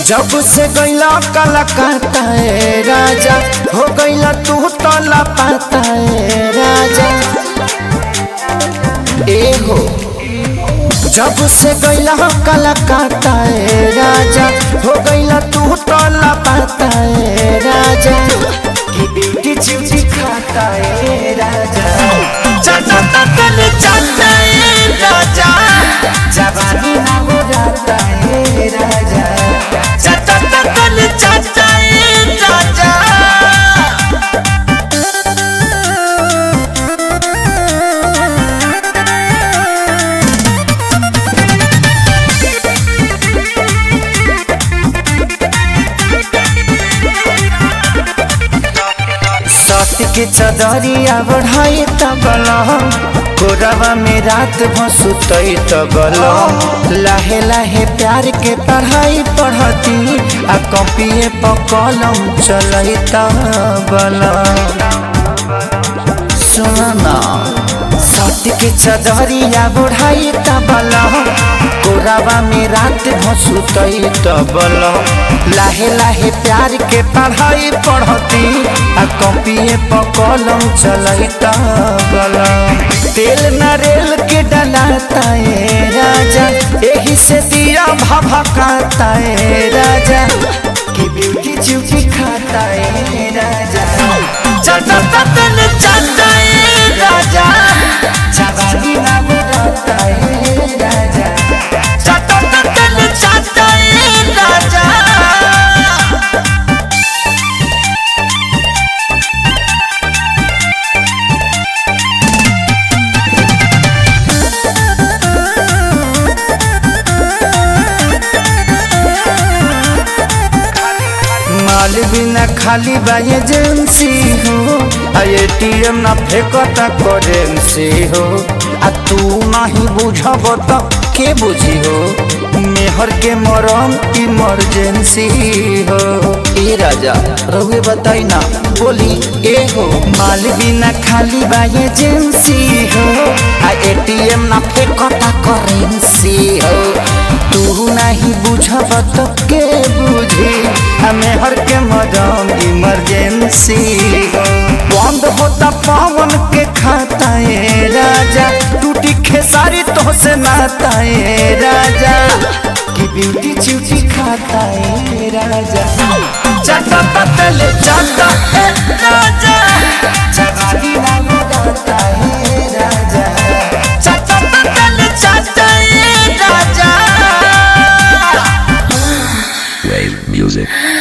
जब से गैला कलकत्ता ए राजा हो गैला तू तो लापता ए राजा ए हो जब से गैला कलकत्ता ए राजा हो गैला तू तो लापता ए राजा की ब्यूटी चिवची खाता ए राजा चाचा ततन चाचा ए राजा जवानी ना हो जाता ए राजा चाचा ततन चाचा ए राजा सत्य के चदरिया बढ़ाई तबल गोरवा में रात भसुतई तबल लाहे लाहे प्यार के पढ़ाई पढ़ती आ कॉपिए पर कलम चलई तबल सुना सत्य के चदरिया बढ़ाई तबल गोरावा में रात भसुतई तबल लाहे लाहे प्यार के पढ़ाई पढ़ती आ कॉपिए पर कलम चलई तबल तेल नरेल के डलाता ए राजा एही से दिया भभकाता ए राजा की ब्यूटी चिवची खाता ए राजा चाचा ततन चाचा ए राजा जवानी ना बुलाता ए राजा चाचा ततन चाचा ए राजा माल बिना खाली बा एजेंसी हो आ एटीएम ना फेंकता करेंसी हो आ तू नहीं बुझब त के बुझी हो मेहर के मरम इमरजेंसी हो ए राजा रहुए बताई ना बोली ए हो माल बिना खाली बा एजेंसी हो आ एटीएम ना फेंकता करेंसी हो तू नहीं बुझब तो के बुझी हमें हर के मदम इमरजेंसी बंद होता पावन के खाता ए राजा टूटी खेसारी तो से नाता ए राजा की ब्यूटी चिवची खाता ए राजा चाटा पतल चाटा ए राजा जवानी ना लगाता ए राजा चाटा पतल चाटा ए राजा Wave music.